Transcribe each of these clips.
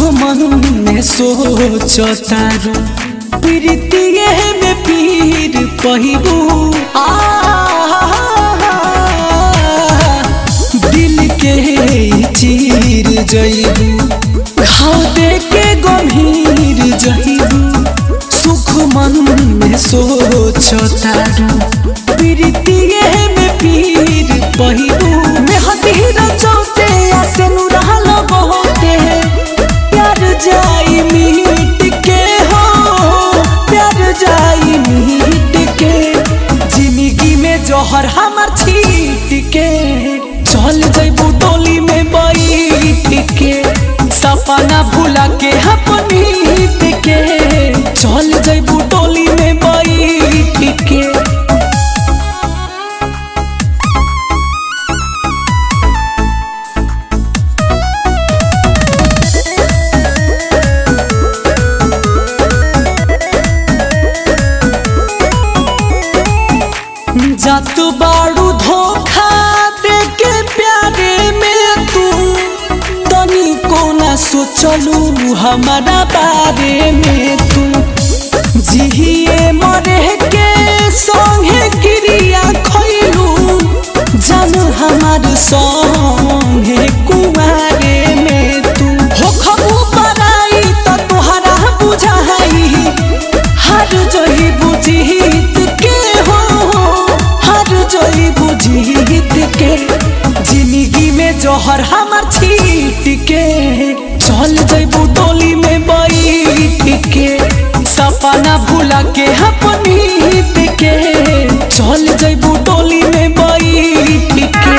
मन में सोचो तारू प्रीतिए में पीर पहिबू आ दिल के चीर जइबू घाव दे के गंभीर जइबू सुख मन में सोचो तारू प्रीतिए में पीर पहिबू में हतीर चौते आसे नुरहल बहुते प्यार जाई मीट के हो प्यार जाई मीट के जिंदगी में जहर हमर छीट के चल जइबू डोली में बैठ के सपना भुला के अपनीत के चल जइबू डोली में बैठ के जात बाड़ू धोखा दे के प्यारे में तू तनी को ना सोचलू हमारा बारे में तू जिहिए मरे के संगे क्रिया खैलू जान हमार संगे कुमारे में तू हो खबू पराई तो तुहरा बुझाई हर जोही बुझीत के हो हर जोही बुझीत के जिंदगी में जोहर हमर छीट के चल जइबू डोली में बैठ के सपना भुला के अपनीत के चल जइबू डोली में बैठ के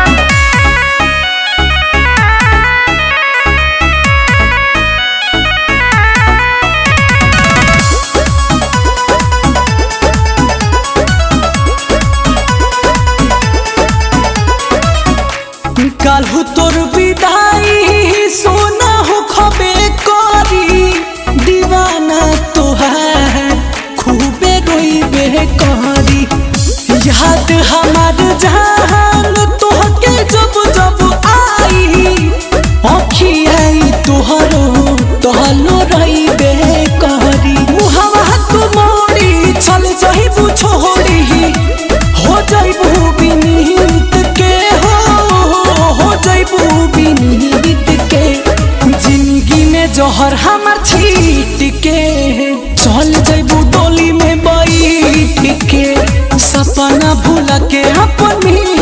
काल्हू तोर विदाई सोना हो खबे करी दीवाना तोहार खूबे रोइबे करी याद हमार जान तोहके जब जब आई अखियाई तोहरो तहलो रहिबे करी मुहवा तू मोड़ी चल जइबू छोड़ी हो जइबू बिनीत के हो हो जइबू बिनीत के जिंदगी में जहर हमर छीट के चल जइबू डोली में बैठ के सपना भूला के अपनी